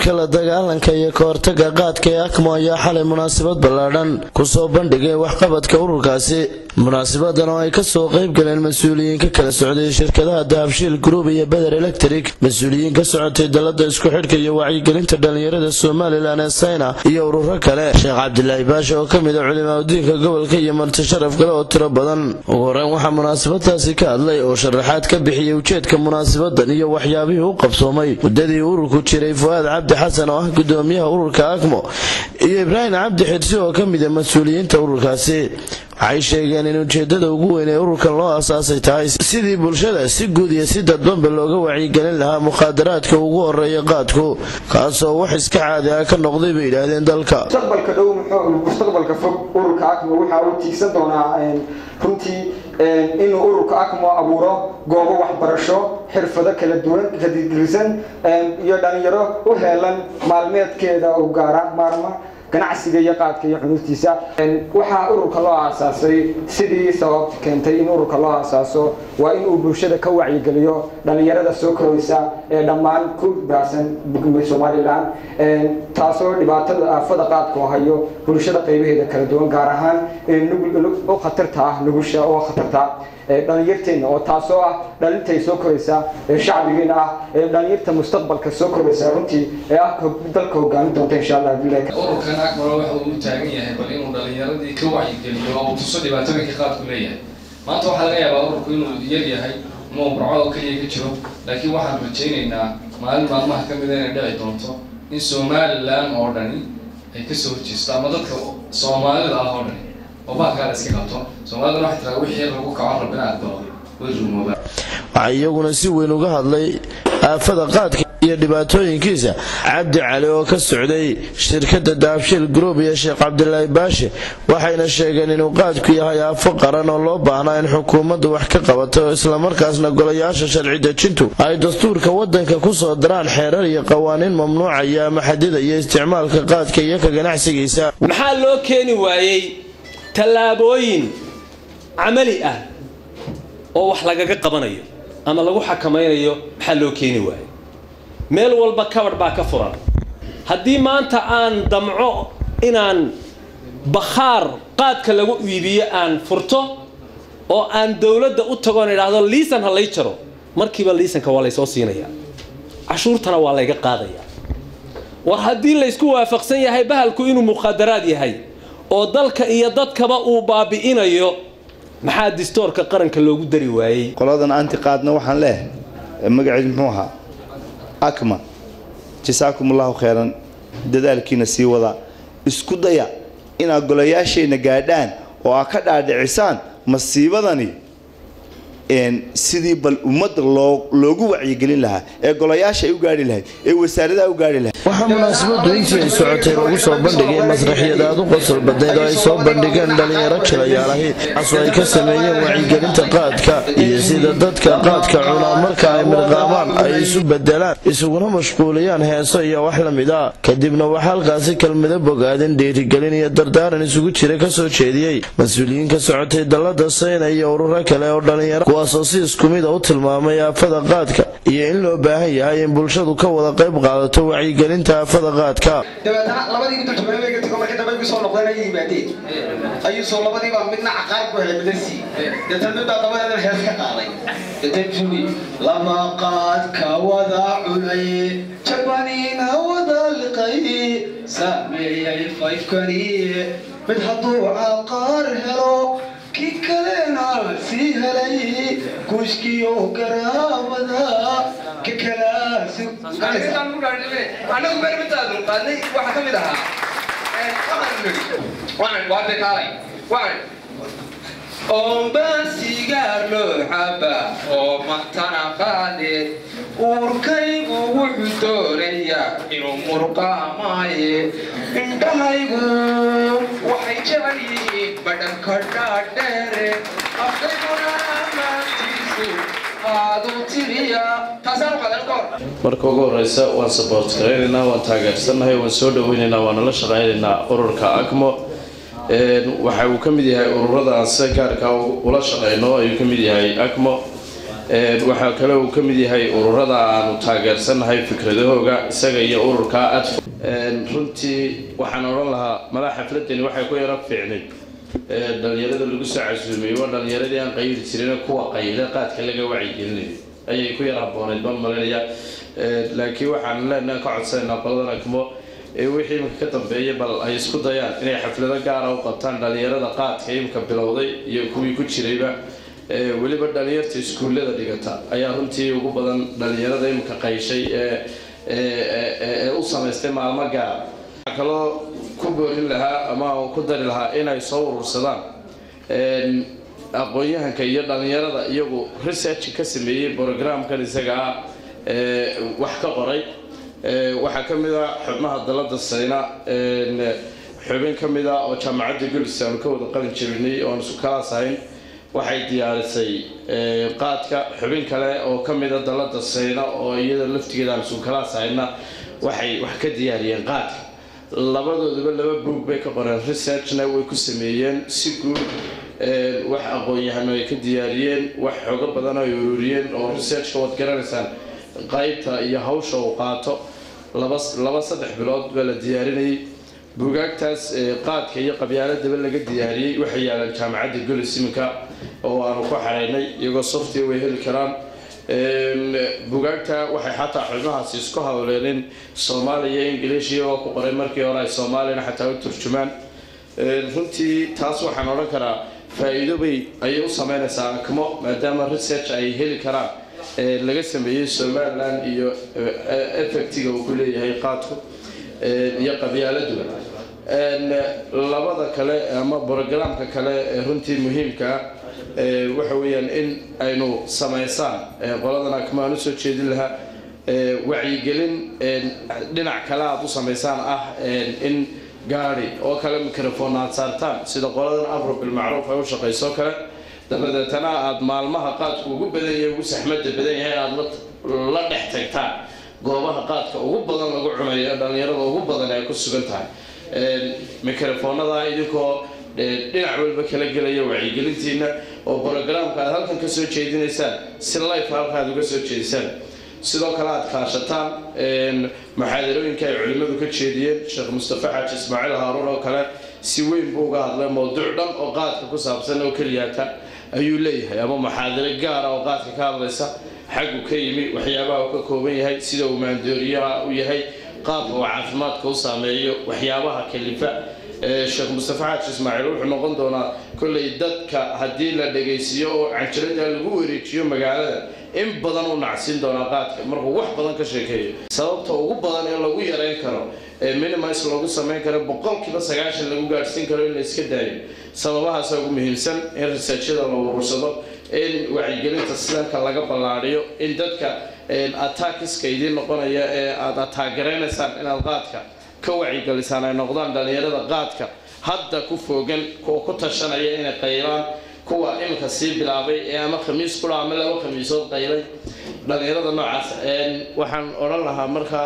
ururka la dagaalanka iyo kahortaga qaadka ee akmo ayaa xalay munaasabad ballaadhan kusoo bandhigay waxqabadka ururkaasi munaasabadan oo ay kasoo qayb galeen mas-uuliyiin ka kala socday shirkadaha dahabshiil group iyo beder electric mas-uuliyiin ka socotay dalada isku xidhka iyo wacyigelinta dhalinyarada somalilan ee sayna iyo ururo kale sheekh cabdilaahi baasha oo kamid a culimaadudiinka gobolka iyo marti sharaf kale oo tiro badan ugu horeyn waxaa munaasabadaasi ka hadlay oo sharaxaad ka bixiyey ujeedka munaasabadan iyo waxyaabihii u qabsoomay muddadii ururku jiray fu'aad cabdi xasan oo ah gudoomiyaha ururka akmo iyo ibraahim cabdi xirsi oo ka mid a mas-uuliyiinta ururkaasi waxay sheegeen in ujeedada ugu weyn ee ururkan loo asaasay tahay sidii bulshada si guud iyo si dadbanba looga wacyigelin lahaa mukhaadaraadka ugu horeeya qaadku kaasoo wax iska caadi ah ka noqday bay yidhaahdeen dalka mustaqbalka dhow mustaqbalka fog ururka akmo waxa uu tiigsan doonaa runtii inuu ururka akmo abuuro goobo waxbarasho xirfado kala duwan kadigrisan iyo dhalinyaro u heelan maalmeedkeeda u gaara maarma ganacsiga iyo qaadka iyo xunuustiisa waxaa ururka loo aasaasay sidii sababta keentay in ururka loo aasaaso waa in uu bulshada ka wacyigeliyo dhalinyarada soo koraysa ee dhammaan ku baahsan somalilan taasoo dhibaatada aafada qaadka oo hayo bulshada qaybaheeda kala duwan gaar ahaan u khatarta ah nugusha oo khatarta dhalinyarteena oo taasoo ah dhalintay soo koraysa ee shacbigeena ah ee dhalinyarta mustaqbalka soo koraysa runtii ee ah dalka hogaamin doonta insha allah ururkan akmaro waxa uu u taagan yahay bal inuu dhalinyaradii ka wacyigeliyo oo uu tuso dhibaatooyinka qaadku leeyahay maanta waxaa laga yaabaa ururku inuu yar yahay ama uu burco oo keliya ka jiro laakiin waxaan rajaynaynaa maalin maalmaha ka mida inay dhici doonto in somalilan oo dhani ay kasoo horjeesto ama dadka soomaalida ah oo dhani oo baalkaa la iska qabto soomaaliduna waxay tiraa wixii lagu kaco rabbina aqbalo way rumoobaa waxaa iyaguna si weyn uga hadlay aafada qaadka iyo dhibaatooyinkiisa cabdi cali oo ka socday shirkada daabshiil group iyo sheekh cabdilaahi baashe waxayna sheegeen inuu qaadku yahay aafo qaran oo loo baahnaa in xukuumaddu wax ka qabato islamarkaasna golayaasha sharci dejintu ay dastuurka wadanka kusoo daraan xeerar iyo qawaaniin mamnuucaya ama xadidaya isticmaalka qaadka iyo ka ganacsigiisa maxaa loo keeni waayey tallaabooyin camali ah oo wax lagaga qabanayo ama lagu xakamaynayo maxaa loo keeni waayey meel walba kabadh baa ka furan haddii maanta aan damco inaan bakhaar qaadka lagu iibiyo aan furto oo aan dowladda u tagoon idhaahdo liisan ha lay jaro markiiba liisanka waa laysoo siinayaa cashuurtana waa layga qaadayaa war haddii laysku waafaqsan yahay bahalku inuu mukhaadaraad yahay oo dalka iyo dadkaba uu baabi'inayo maxaa distoorka qaranka loogu dari waayey qoladan anti qaadna waxaan leehay magaceed muxuu ahaa akma jasaakum allahu kheyran dadaalkiina sii wada isku daya inaad golayaashayna gaadhaan oo aad ka dhaadhicisaan masiibadani sidii bal ummadda loogu wacyigelin lahaa ee golayaasha ay u gaari lahayd ee wasaaradaha u gaari lahayd waxaa munaasabadu intii ay socotay lagu soo bandhigay masraxiyad aad u qosol badnayd oo ay soo bandhigeen dhalinyaro jilayaalahi taasoo ay ka sameeyeen wacyigelinta qaadka iyo sida dadka qaadka cunaa marka ay mirqaamaan ay isu bedelaan isuguna mashquuliyaan heeso iyo wax la mid a kadibna waxaa halkaasi kelmado bogaadin dhiirigelin iyo dardaaran isugu jira kasoo jeediyey mas-uuliyiin ka socotay dalada sayna iyo ururo kale oo dhalinyaro kuwaasoo si isku mid a u tilmaamay aafada qaadka iyo in loo baahan yahay in bulshadu ka wada qayb qaadato wacyigelinta aafada qaadka dabeetana labadii dultumeega tago markii dambe kusoo noqdeen ay yimaadeen ayuu soo labadiiba midna caqaar ku helay midna sii deetana mid baa dabadeedan hees ka qaaday deetana lama qaad ka wada cunay jabaniina wada liqay saameeyay fayfkani mid hadduu caqaar helo kii kalena sii helay guushkiyo garaabada ka anagu beermitaadu qaadnay waxaa ka mid ahaa oonbaan sigaar loo caba oo matana qaade uurkaygu wuxuu doonayaa inuu murqaamaaye indhahaygu waxay jecel yihiin badhanka dhaadheere afkayguna maantiisu marka ugu horeysa waan saboort garaynaynaa waan taageersannahay waan soo dhaweynaynaa waan nala shaqaynaynaa ururka acmo waxa uu ka mid yahay ururada aan sida gaarka ula shaqayno ayuu ka mid yahay acmo waxaa kale uu ka mid yahay ururada aanu taageersannahay fikradahooga isaga iyo ururka adfo runtii waxaan odhan lahaa madax xafladani waxay ku yaro fiicnay dhalinyarada lagu soo casuumiyey waa dhalinyaradii aan qayli jirin kuwa qayle qaadka laga wacyigelinayo ayay ku yar habooneyd baan malinaya laakiin waxaan leenaha ka codsanaynaa qoladan akmo wixii iminka ka dambeeya bal ay isku dayaan inay xaflado gaara u qabtaan dhalinyarada qaadka imika bilowday iyo kuwii ku jirayba weliba dhalinyarta iskuullada dhigata ayaa runtii ugu badan dhalinyarada imika qayshay ee u samaystay maalmo gaara waxaa kaloo ku boorin lahaa ama ku dari lahaa inay soo urursadaan aqoon-yahanka iyo dhalinyarada iyagu research ka sameeyey programkan isaga ah wax ka qoray waxaa ka mid a xubnaha dalada sayna xubin ka mid a oo jaamacadda gulis aanu ka wada qalin jabinay oan isu kalaas ahayn waxay diyaarisay qaadka xubin kale oo ka mid a dalada sayna oo iyada laftigeeda aan isu kalaas ahayna waxay wax ka diyaariyeen qaadka labadooduba laba buug bay ka qoreen researchna way ku sameeyeen si guud wax aqoon-yahano ay ka diyaariyeen wax xoogo badan ay ururiyeen oo researchka waad garanaysaan qaybta iyo hawsha uu qaato laba laba saddex bilood baa la diyaarinayay buugaagtaas qaadka iyo qabyaaladaba laga diyaariyey waxay yaalaan jaamacadda golis iminka oo aanu ku xaraynay iyagoo softiya way heli karaan buugaagta waxay xataa xubnahaasi isku hawleenin soomaaliya ingiliish iyagoo ku qoray markii hore ay soomaaliyana xataa u turjumaan runtii taas waxaan odhan karaa faa-iido bay ayay u sameynaysaa akmo maadaama research ay heli karaan laga sameeyey somalilan iyo effectiga uu ku leeyahay qaadku iyo qabyaaladuba labada kale ama brogramka kale ee runtii muhiimkaa waxa weeyaan in aynu samaysaan qoladan akmaan usoo jeedin lahaa wacyigelin dhinac kale aad u samaysaan ah in gaari oo kale microphone aad saartaan sida qoladan afro bilmacruuf ay u shaqayso kale dabadeetana aada maalmaha qaadku ugu badan yahay ugu saxmada badan yahay aada la dhex tagtaan goobaha qaadka ugu badan lagu cunayo dhalinyarada ugu badan ay ku sugan tahay microfoonada idinkoo dhinac walba kala gelaya wacyigelintiina oo brogramka aad halkan kasoo jeedinaysaan si life halka aad uga soo jeedisaan sidoo kale aad kaashataan muxaadarooyinka ay culimmadu ka jeediyeen sheekh mustafa xaaji ismaaciil haaruun oo kale si weyn buu uga hadlay mowduuc dhan oo qaadka ku saabsan oo keliyaata ayuu leeyahay ama muxaadaro gaara oo qaadka ka hadlaysa xaggu ka yimi waxyaabaha uu ka kooban yahay sida uu maandooriyaha u yahay qaabka uu caafimaadka u saameeyo waxyaabaha kalifa sheekh mustafa xaaji ismaaciil wuxuu noqon doonaa kolley dadka haddii la dhagaysiiyo oo canjalada lagu wareejiyo magaalada in badan u nacsiin doonaa qaadka markuu wax badan ka sheekeeyo sababta ugu badan ee lagu yareyn karo ee minimis loogu samayn karo boqolkiiba sagaashan lagu gaadhsiin karo in la iska daayo sababahaasa ugu muhiimsan in researchada la urursado in wacyigelinta sidanka laga ballaadhiyo in dadka attackiska idiin noqonaya ee aada ataagaraynaysaa inaad qaadka ka wacyigelisaan ay noqdaan dhalinyarada qaadka hadda ku foogan kuwa ku tashanaya inay qaylaan kuwa iminka sii bilaabay ee ama khamiis kula ama laba khamiisood qaylay dhalinyarada noocaas waxaan odhan lahaa markaa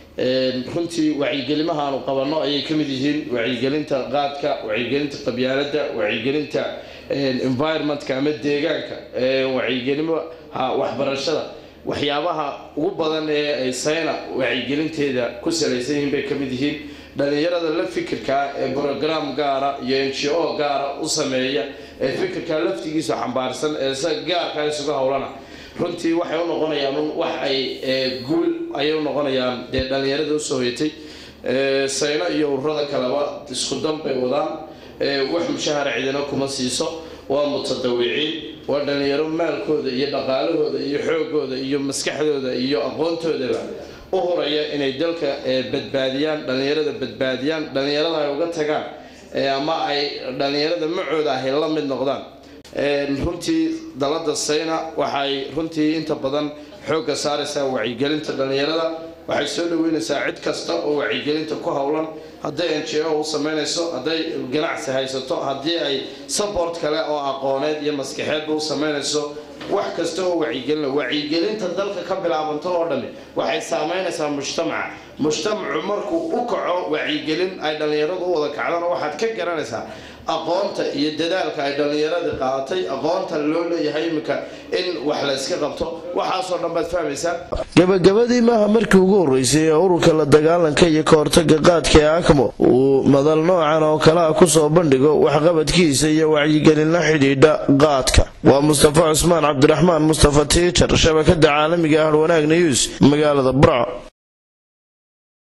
runtii wacyigelimaha aanu qabanno ayay ka mid yihiin wacyigelinta qaadka wacyigelinta qabyaaladda wacyigelinta environmentka ama deegaanka wacyigelinaha waxbarashada waxyaabaha ugu badan ee ay sayna wacyigelinteeda ku salaysan yihiin bay ka mid yihiin dhalinyarada la fikirkaa ee brogram gaara iyo n g o gaara u sameeya ee fikirkaa laftigiisa xambaarsan ee sa gaarka isuga howlana runtii waxay u noqonayaan wax ay guul ayay u noqonayaan dee dhalinyarada usoo hoyatay sayno iyo ururada kaleba isku dan bay wadaan wax mushahara cidina kuma siiso waa mutadawiciin waa dhalinyaro maalkooda iyo dhaqaalahooda iyo xoogooda iyo maskaxdooda iyo aqoontoodaba u horaya inay dalka badbaadiyaan dhalinyarada badbaadiyaan dhalinyarada ay uga tagaan ama ay dhalinyarada macooda ahay la mid noqdaan runtii dalada sayna waxay runtii inta badan xoogga saaraysaa wacyigelinta dhalinyarada waxay soo dhaweynaysaa cid kasta oo wacyigelinta ku howlan hadday n g o u samaynayso hadday ganacsi haysato haddii ay support kale oo aqooneed iyo maskaxeedba u samaynayso wax kasta oo wacyigelina wacyigelinta dalka ka bilaabanto oo dhami waxay saameynaysaa mujtamaca mujtamacu markuu u kaco wacyigelin ay dhallinyaradu u wada kacdana waxaad ka garanaysaa aqoonta iyo dadaalka ay dhallinyaradii qaadatay aqoonta loo leeyahay iminka in wax la iska qabto waxaasoo dhan baad fahmaysaa gabagabadii maaha markii ugu horreysay ee ururka la dagaalanka iyo ka hortaga qaadka ee akmo uu madal noocan oo kalea kusoo bandhigo waxqabadkiisa iyo wacyigelin la xidhiidha qaadka waa mustafa cusmaan cabdiraxmaan mustafa tiijar shabakada caalamiga ah wanaag news magaalada burco